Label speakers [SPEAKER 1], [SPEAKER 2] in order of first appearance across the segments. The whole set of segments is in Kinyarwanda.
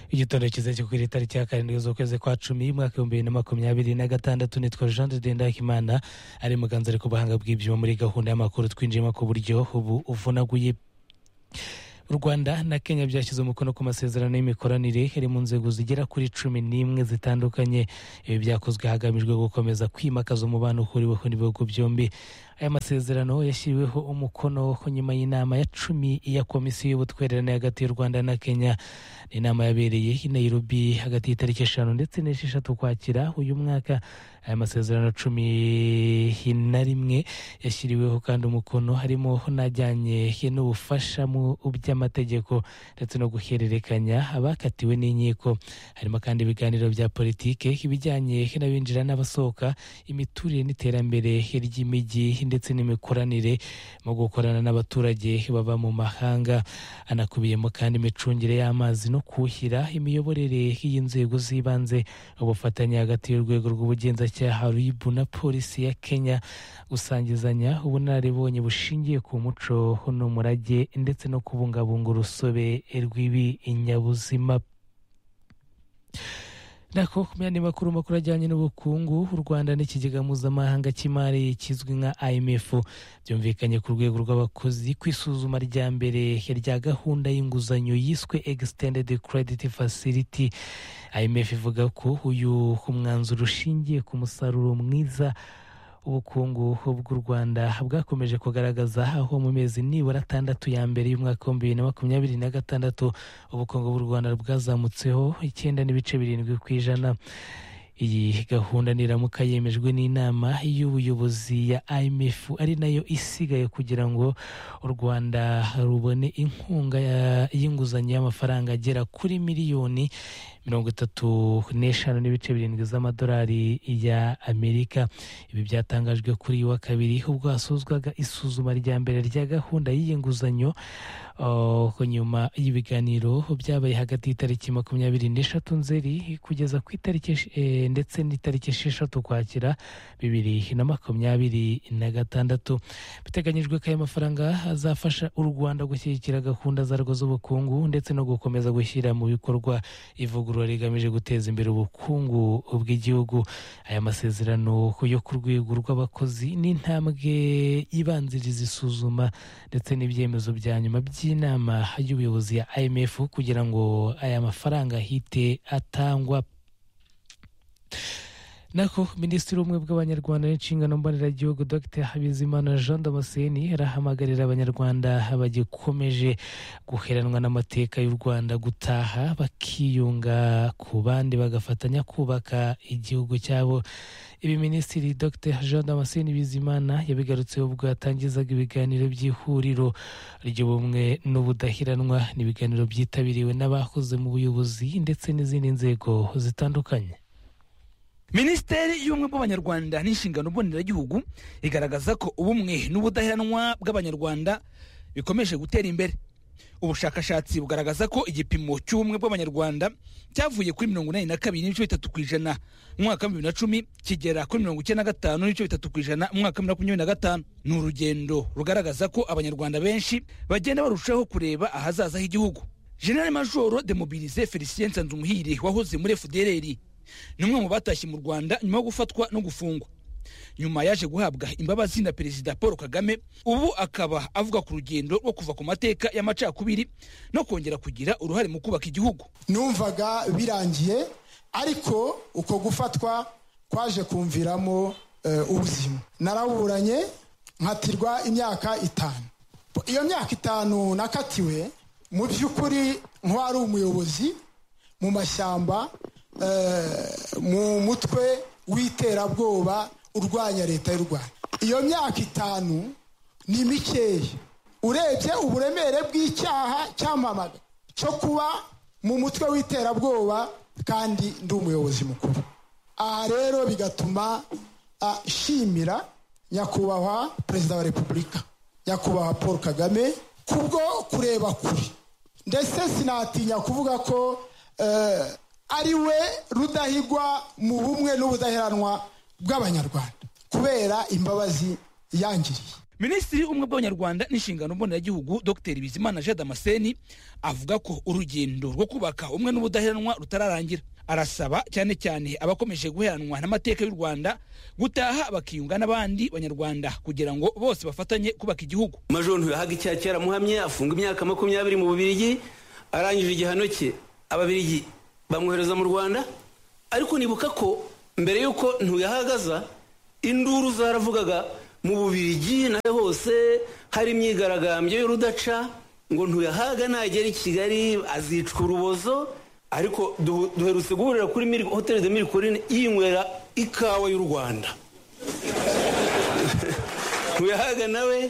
[SPEAKER 1] igitondo cyiza cyo kuri tariki ya karindwi z'ukwezi kwa cumi mwaka w'ibihumbi bibiri na makumyabiri na gatandatu nitwa jean de dendakimana ari muganza ari ku buhanga bw'ibyuma muri gahunda y'amakuru twinjiyemo ku buryo ubu uvunaguye u rwanda na kenya byashyize umukono ku masezerano y'imikoranire iri mu nzego zigera kuri cumi n'imwe zitandukanye ibi byakozwe hagamijwe gukomeza kwimakaza umubano uhuriweho n'ibihugu byombi aya masezerano yashyiriweho umukono nyuma y'inama ya cumi ya komisiyo y'ubutwererane hagati y'u rwanda na kenya ni inama yabereye i nairobi hagati y'itariki eshanu ndetse n'esheshatu kwakira uyu mwaka aya masezerano cumi na rimwe yashyiriweho kandi umukono harimo n'ajyanye n'ubufasha mu by'amategeko ndetse no guhererekanya abakatiwe n'inkiko harimo kandi ibiganiro bya politiki ibijyanye n'abinjira n'abasohoka imiturire n'iterambere ry'imijyi ndetse n'imikoranire mu gukorana n'abaturage baba mu mahanga anakubiyemo kandi imicungire y'amazi no kuhira imiyoborere y'inzego z'ibanze ubufatanye hagati y'urwego rw'ubugenzacyaha cyaha ribu na polisi ya kenya gusangizanya ubunararibonye bushingiye ku muco n'umurage ndetse no kubungabunga urusobe rw'ibinyabuzima nako ku myanya makuru makuru ajyanye n'ubukungu u rwanda n'ikigega mpuzamahanga cy'imari kizwi nka imf byumvikanye ku rwego rw'abakozi ku isuzuma rya mbere rya gahunda y'inguzanyo yiswe extended credit facility imf ivuga ko uyu mwanzuro ushingiye ku musaruro mwiza ubukungu bw'u rwanda bwakomeje kugaragaza aho mu mezi nibura atandatu ya mbere y'umwaka w'ibihumbi bibiri na makumyabiri na gatandatu ubukungu bw'u rwanda bwazamutseho icyenda n'ibice birindwi ku ijana iyi gahunda niramuka yemejwe n'inama y'ubuyobozi ya imf ari nayo isigaye kugira ngo u rwanda rubone inkunga y'inguzanyo y'amafaranga agera kuri miliyoni mirongo itatu n'eshanu n'ibice birindwi z'amadolari ya amerika ibi byatangajwe kuri uyu wa kabiri ubwo hasuzwaga isuzuma rya mbere rya gahunda y'iyi nguzanyo nyuma y'ibiganiro byabaye hagati y'itariki makumyabiri n'eshatu nzeri kugeza ku itariki ndetse n'itariki esheshatu ukwakira bibiri na makumyabiri na gatandatu biteganyijwe ko aya mafaranga azafasha u rwanda gushyigikira gahunda zarwo z'ubukungu ndetse no gukomeza gushyira mu bikorwa ivugurura rigamije guteza imbere ubukungu bw'igihugu aya masezerano yo ku rwego rw'abakozi n'intambwe ibanziriza isuzuma ndetse n'ibyemezo bya nyuma by'i inama y'ubuyobozi ya imf kugira ngo aya mafaranga ahite atangwa nako minisitiri w'ubumwe bw'abanyarwanda n'inshingano mboneragihugu dr habizimana jean damascene arahamagarira abanyarwanda bagikomeje guheranwa n'amateka y'u rwanda gutaha bakiyunga ku bandi bagafatanya kubaka igihugu cyabo ibi minisitiri dr jean damascene bizimana yabigarutseho ubwo yatangizaga ibiganiro by'ihuriro ry'ubumwe n'ubudahiranwa ni ibiganiro byitabiriwe n'abakoze mu buyobozi ndetse n'izindi nzego zitandukanye
[SPEAKER 2] minisiteri y'ubumwe bw'abanyarwanda n'inshingano mboneragihugu igaragaza ko ubumwe n'ubudaheranwa bw'abanyarwanda bikomeje gutera imbere ubushakashatsi bugaragaza ko igipimo cy'ubumwe bw'abanyarwanda cyavuye kuri mirongo inani na kabiri n'ibice bitatu ku ijana mu mwaka wa bibiri na cumi kigera kuri mirongo icyenda na gatanu n'ibice bitatu ku ijana mu mwaka wa bibiri na makumyabiri na gatanu ni urugendo rugaragaza ko abanyarwanda benshi bagenda barushaho kureba ahazaza h'igihugu general majoro demobirize felicien nsanzumuhire wahoze muri fdrr ni umwe mu batashye mu rwanda nyuma yo gufatwa no gufungwa nyuma yaje guhabwa imbabazi na perezida paul kagame ubu akaba avuga ku rugendo rwo kuva ku mateka y'amacakubiri no kongera kugira uruhare mu kubaka igihugu
[SPEAKER 3] numvaga birangiye ariko uko gufatwa kwaje kumviramo ubuzima naraburanye nkatirwa imyaka itanu iyo myaka itanu nakatiwe mu by'ukuri nk'uwari umuyobozi mu mashyamba mu mutwe w'iterabwoba urwanya leta y'u rwanda iyo myaka itanu ni mikeya urebye uburemere bw'icyaha cyamamaga cyo kuba mu mutwe w'iterabwoba kandi ndi umuyobozi mukuru aha rero bigatuma ashimira nyakubahwa perezida wa repubulika nyakubahwa paul kagame kubwo kureba kure ndetse sinatinya kuvuga ko ari we rudahigwa mu bumwe n'ubudaheranwa bw'abanyarwanda kubera imbabazi yangiriye
[SPEAKER 2] minisitiri umwe bw'abanyarwanda n'inshingano mboneragihugu dr bizimana jean damascene avuga ko urugendo rwo kubaka umwe n'ubudaheranwa rutararangira arasaba cyane cyane abakomeje guheranwa n'amateka y'u rwanda gutaha bakiyunga n'abandi banyarwanda kugira ngo bose bafatanye kubaka igihugu
[SPEAKER 4] majoro ntuyahaga icyaha cyaramuhamye afunga imyaka makumyabiri mu bubirigi arangije igihano cye ababirigi bamwohereza mu rwanda ariko nibuka ko mbere y'uko ntuyahagaza induru zaravugaga mu bubirigi nawe hose hari imyigaragambyo y'urudaca ngo ntuyahaga nagera i kigali azicwa urubozo ariko duhu- duherutse guhurira kuri Mil- hoteli de mirikorine yinywera ikawa y'u rwanda ntuyahaga nawe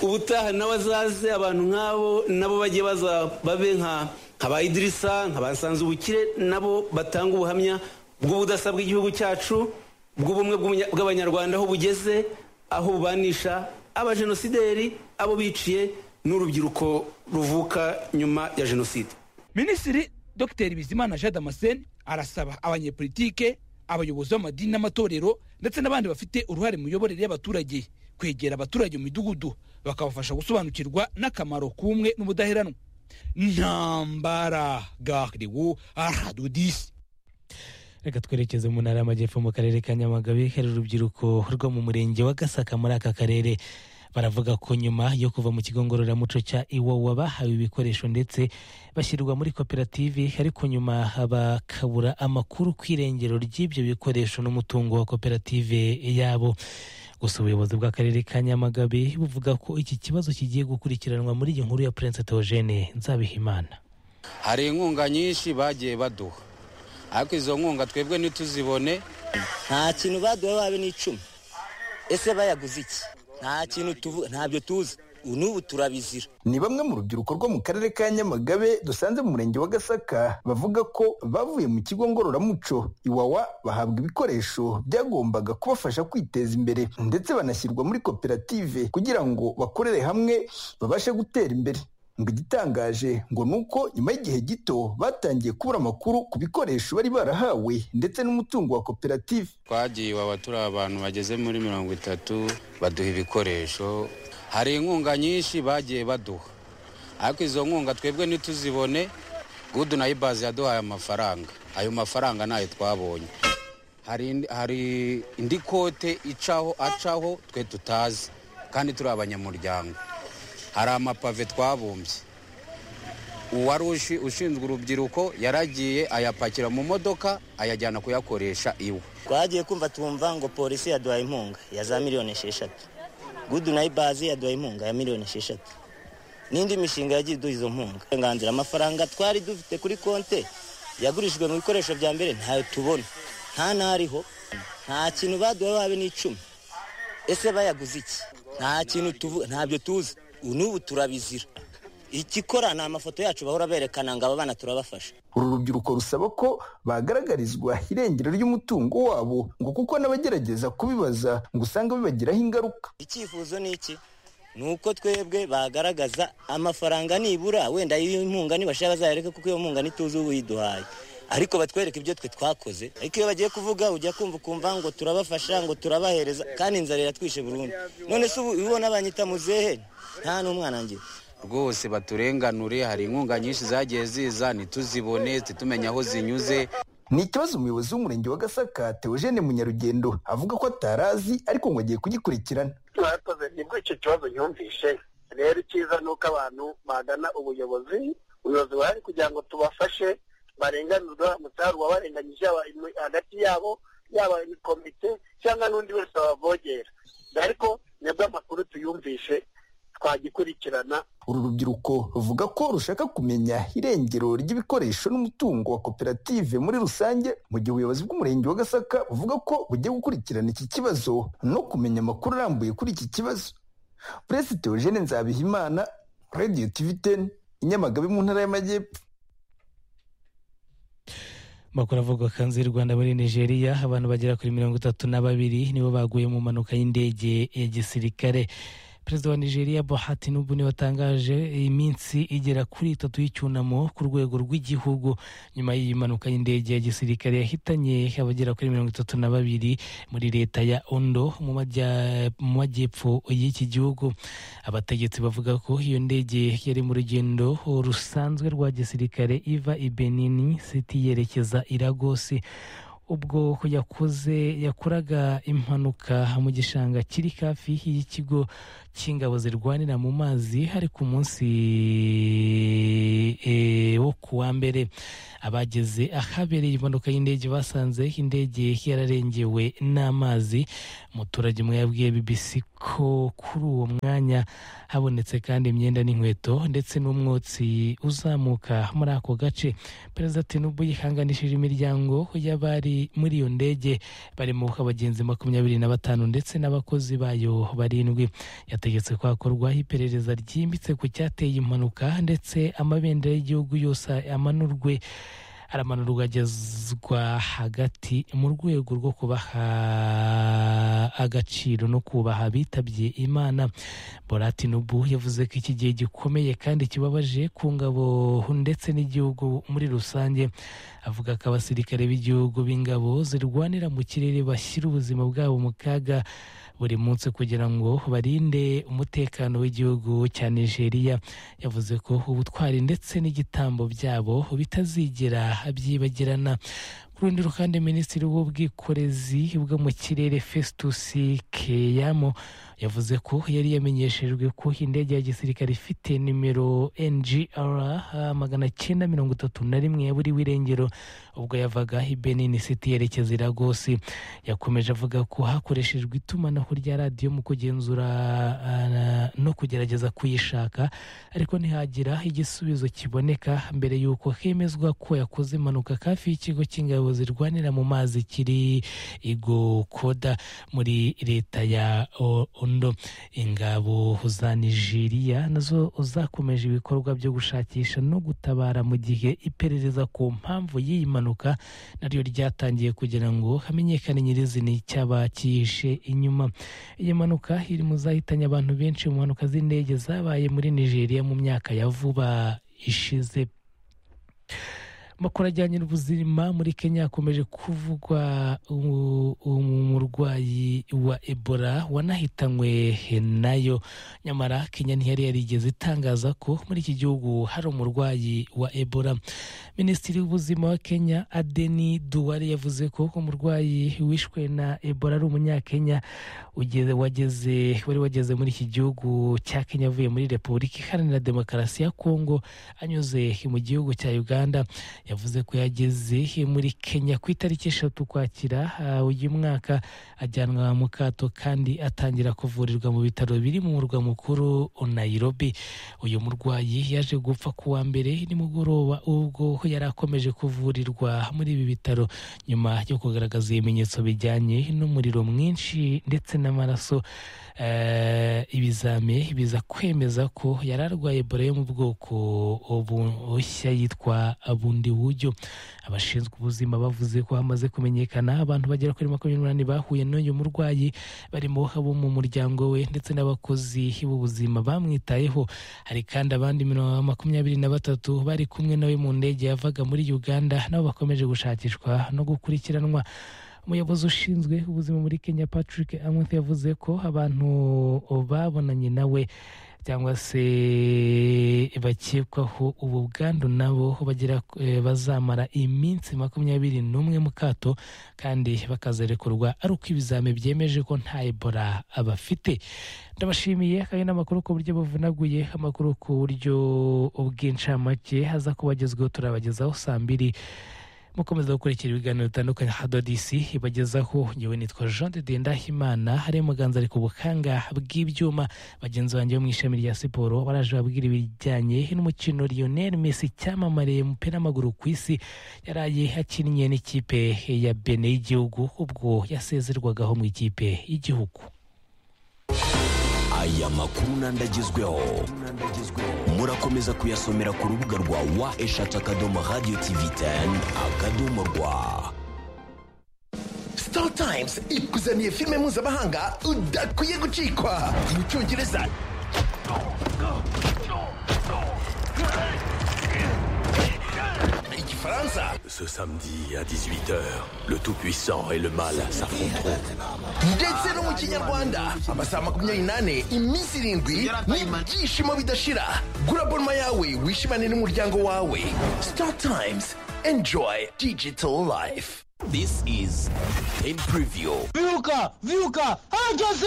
[SPEAKER 4] ubutaha nawe azaze abantu nk'abo nabo bajye baza babe nka nka ba idirisa nka ba nsanzubukire nabo batanga ubuhamya bw'ubudasa bw'igihugu cyacu bw'ubumwe bw'umunya- bw'abanyarwanda aho bugeze aho bubanisha abajenosideri abo biciye n'urubyiruko ruvuka nyuma ya jenoside
[SPEAKER 2] minisitiri dr bizimana jean damascene arasaba abanyepolitike abayobozi b'amadini n'amatorero ndetse n'abandi bafite uruhare mu miyoborere y'abaturage kwegera abaturage mu midugudu bakabafasha gusobanukirwa n'akamaro k'umwe n'ubudaheranwa ntambara gardewo aradudisi
[SPEAKER 1] reka twerekeze mu ntara y'amajyepfo mu karere ka nyamagabe hari urubyiruko rwo mu murenge wa gasaka muri aka karere baravuga ko nyuma yo kuva mu kigo ngororamuco cya iwawa bahawe ibikoresho ndetse bashyirwa muri koperative ariko nyuma bakabura amakuru ku irengero ry'ibyo bikoresho n'umutungo wa koperative yabo gusa ubuyobozi bw'akarere ka nyamagabe buvuga ko iki kibazo kigiye gukurikiranwa muri iyi nkuru ya prince theogene nzabihimana
[SPEAKER 5] hari inkunga nyinshi bagiye baduha ariko izo nkunga twebwe ntituzibone
[SPEAKER 6] nta kintu baduha babe n'icumi ese bayaguze iki nta kintu tuvu- ntabyo tuzi n'ubu turabizira
[SPEAKER 7] ni bamwe mu rubyiruko rwo mu karere ka nyamagabe dusanze mu murenge wa gasaka bavuga ko bavuye mu kigo ngororamuco iwawa bahabwa ibikoresho byagombaga kubafasha kwiteza imbere ndetse banashyirwa muri koperative kugira ngo bakorere hamwe babashe gutera imbere ngo igitangaje ngo ni uko nyuma y'igihe gito batangiye kubura amakuru ku bikoresho bari barahawe ndetse n'umutungo wa koperative
[SPEAKER 5] twagiye iwawa turi abantu bageze muri mirongo itatu baduha ibikoresho hari inkunga nyinshi bagiye baduha ariko izo nkunga twebwe ntituzibone gudu na ibazi yaduhaye amafaranga ayo mafaranga ntayo twabonye hari indi- hari indi kote icaho acaho twe tutazi kandi turi abanyamuryango hari amapave twabumbye uwari ushi- ushinzwe urubyiruko yaragiye ayapakira mu modoka ayajyana kuyakoresha iwe
[SPEAKER 6] twagiye kumva twumva ngo polisi yaduhaye inkunga ya za miliyoni esheshatu gudu na ibazi yaduhaye inkunga ya miliyoni esheshatu n'indi mishinga yagiye iduha izo nkunga uburenganzira amafaranga twari dufite kuri konte yagurishijwe mu bikoresho bya mbere ntayo tubona nta n'ariho nta kintu baduha babe n'icumi ese bayaguze iki nta kintu tuvu- ntabyo tuzi n'ubu turabizira ikikora ni amafoto yacu bahora berekana ngo aba bana turabafasha
[SPEAKER 7] uru rubyiruko rusaba ko bagaragarizwa irengero ry'umutungo wabo ngo kuko n'abagerageza kubibaza ngo usanga bibagiraho ingaruka
[SPEAKER 6] icyifuzo ni iki ni uko twebwe bagaragaza amafaranga nibura wenda y'inkunga nibashaka bazayareke kuko iyo nkunga ntituzi ubu yiduhaye ariko batwereke ibyo twe twakoze ariko iyo bagiye kuvuga ujya kumva ukumva ngo turabafasha ngo turabahereza kandi inzara iratwishe burundu none se ubu ubona banyita muzehe nta n'umwana ngira
[SPEAKER 5] rwose baturenganure hari inkunga nyinshi zagiye ziza ntituzibone ntitumenye aho zinyuze
[SPEAKER 7] ni ikibazo umuyobozi w'umurenge wa gasaka teogene munyarugendo avuga ko atarazi ariko ngo agiye kugikurikirana
[SPEAKER 8] mwakoze nibwo icyo kibazo yumvishe rero icyiza ni uko abantu bagana ubuyobozi ubuyobozi buhari kugira ngo tubafashe barenganurwe umusanzu wabarenganyije aba- imu- hagati yabo yaba komite cyangwa n'undi wese wabavogera ariko nibwo amakuru tuyumvishe twagikurikirana
[SPEAKER 7] uru rubyiruko ruvuga ko rushaka kumenya irengero ry'ibikoresho n'umutungo wa koperative muri rusange mu gihe ubuyobozi bw'umurenge wa gasaka buvuga ko bugiye gukurikirana iki kibazo no kumenya amakuru arambuye kuri iki kibazo perezida teogene nzabihimana radiyo tivi teni inyamagabe mu ntara y'amajyepfo
[SPEAKER 1] Amakuru avuga ko hanze y'u Rwanda muri Nigeria abantu bagera kuri mirongo itatu na babiri nibo baguye mu mpanuka y'indege ya gisirikare perezida wa nigeria buhati nubu niwe watangaje iminsi igera kuri itatu y'icyunamo ku rwego rw'igihugu nyuma y'iyi mpanuka y'indege ya gisirikare yahitanye abagera kuri mirongo itatu na babiri muri leta ya ondo mu majya- mu majyepfo y'iki gihugu abategetsi bavuga ko iyo ndege yari mu rugendo rusanzwe rwa gisirikare iva i benini siti yerekeza i lagosi ubwo yakoze yakoraga impanuka mu gishanga kiri hafi y'ikigo cy'ingabo zirwanira mu mazi hari ku munsi e, wo ku wa mbere abageze ahabereye impanuka y'indege basanze indege yararengewe n'amazi umuturage umwe yabwiye bbc ko kuri uwo mwanya habonetse kandi imyenda n'inkweto ndetse n'umwotsi uzamuka muri ako gace perezida tinubu yihanganishije imiryango y'abari muri iyo ndege barimo abagenzi makumyabiri na batanu ndetse n'abakozi bayo barindwi yategetse ko hakorwa iperereza ryimbitse ku cyateye impanuka ndetse amabendera y'igihugu yose amanurwe aramanurwa agezwa hagati mu rwego rwo kubaha agaciro no kubaha abitabye imana bora tinubu yavuze ko iki gihe gikomeye kandi kibabaje ku ngabo ndetse n'igihugu muri rusange avuga ko abasirikare b'igihugu b'ingabo zirwanira mu kirere bashyira ubuzima bwabo mu kaga buri munsi kugira ngo barinde umutekano w'igihugu cya nigeria yavuze ko ubutwari ndetse n'igitambo byabo bitazigera byibagirana ku rundi ruhande minisitiri w'ubwikorezi bwo mu kirere festus keyamo yavuze ko yari yamenyeshejwe ko indege ya gisirikare ifite nimero ngr magana cyenda mirongo itatu na rimwe yaburiwe irengero ubwo yavaga i benin city yerekeza i lagosi yakomeje avuga ko hakoreshejwe itumanaho rya radiyo mu kugenzura ah, no kugerageza kuyishaka ariko ntihagira igisubizo kiboneka mbere y'uko hemezwa ko yakoze impanuka hafi y'ikigo cy'ingabo zirwanira mu mazi kiri igokoda muri leta ya O- ondo ingabo za nigeria nazo zakomeje ibikorwa byo gushakisha no gutabara mu gihe iperereza ku mpamvu y'iyi mpanuka naryo ryatangiye kugira ngo hamenyekane nyirizina icyaba cyihishe inyuma iyi mpanuka iri mu zahitanye abantu benshi mu mpanuka z'indege zabaye muri nigeria mu myaka ya vuba ishize amakuru ajyanye n'ubuzima muri kenya hakomeje kuvugwa u- umurwayi wa ebola wanahitanywe nayo nyamara kenya ntiyari yarigeze itangaza ko muri iki gihugu hari umurwayi wa ebola minisitiri w'ubuzima wa kenya adeni duwari yavuze ko umurwayi wishwe na ebola ari umunyakenya ugeze- wageze wari wageze muri iki gihugu cya kenya avuye muri repubulika iharanira demokarasi ya kongo anyuze mu gihugu cya uganda yavuze ko yageze muri kenya ku itariki eshatu ukwakira ah, uyu mwaka ajyanwa mu kato kandi atangira kuvurirwa mu bitaro biri mu murwa mukuru nairobi uyu murwayi yaje gupfa ku wa mbere nimugoroba ubwo yari akomeje kuvurirwa muri ibi bitaro nyuma yo kugaragaza ibimenyetso bijyanye n'umuriro mwinshi ndetse n'amaraso eh, ibizami biza kwemeza ko yari arwaye ebola yo mu bwoko bu- bushya yitwa bundi buryo abashinzwe ubuzima bavuze ko hamaze kumenyekana abantu bagera kuri makumyabiri n'umunani bahuye n'uyu murwayi barimo abo mu muryango we ndetse n'abakozi b'ubuzima bamwitayeho hari kandi abandi mirongo makumyabiri na batatu bari kumwe nawe mu ndege yavaga muri uganda nabo bakomeje gushakishwa no gukurikiranwa umuyobozi ushinzwe ubuzima muri kenya patrick amwith yavuze ko abantu babonanye nawe cyangwa se bakekwaho ubu bwandu nabo bagira eh, bazamara iminsi makumyabiri n'umwe mu kato kandi bakazarekurwa ari uko ibizami byemeje ko nta ebola abafite ndabashimiye kandi n'amakuru ku buryo buvunaguye amakuru ku buryo bw'incamake aza kubagezweho turabagezaho saa mbiri mukomeza gukurikira ibiganiro bitandukanye hado disi ibagezaho ngewe nitwa jean de ndahimana hari muganza ariko ubuhanga bw'ibyuma bagenzi banjye bo mu ishami rya siporo baraje babwira ibijyanye n'umukino lionel messi cyamamare mu mupira w'amaguru ku isi yaraye akinnye n'ikipe ya bene y'igihugu ubwo yasezerwagaho mu ikipe y'igihugu
[SPEAKER 9] aya makuru n'andagezweho murakomeza kuyasomera ku rubuga rwa wa eshatu akadomo radiyo tivi teni akadomo rwa
[SPEAKER 7] star times ikuzaniye filime mpuzamahanga udakwiye gucikwa mu cyongereza igifaransa
[SPEAKER 10] Ce samedi à 18h, le Tout-Puissant et le Mal s'affronteront.
[SPEAKER 7] ndetse no mu kinyarwanda amasaha makumyabiri n'ane iminsi irindwi n'ibyishimo bidashira gura bonuma yawe wishimane n'umuryango wawe star times enjoy digital life
[SPEAKER 10] This is Pain Preview.
[SPEAKER 3] Viuka, viuka, hageze!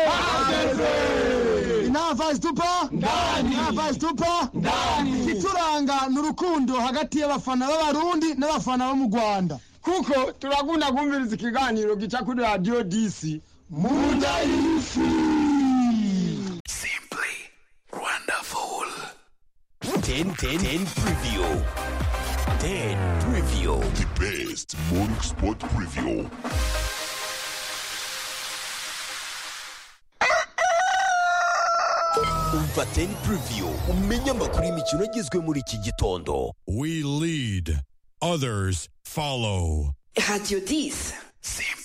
[SPEAKER 3] Hageze! Nta vazi tupa? Ndani! Nta vazi tupa? Ndani! Ituranga ni urukundo hagati y'abafana b'abarundi n'abafana bo mu Rwanda. Kuko turakunda kumviriza ikiganiro gica kuri Radio DC. Munda y'isi!
[SPEAKER 10] Wonderful. 10 10 10 Preview. 10 Preview. The best morning spot preview. Umva 10 Preview. Umenye amakuru y'imikino agizwe muri iki gitondo.
[SPEAKER 11] We lead, others follow.
[SPEAKER 12] Radio 10.
[SPEAKER 10] Simple.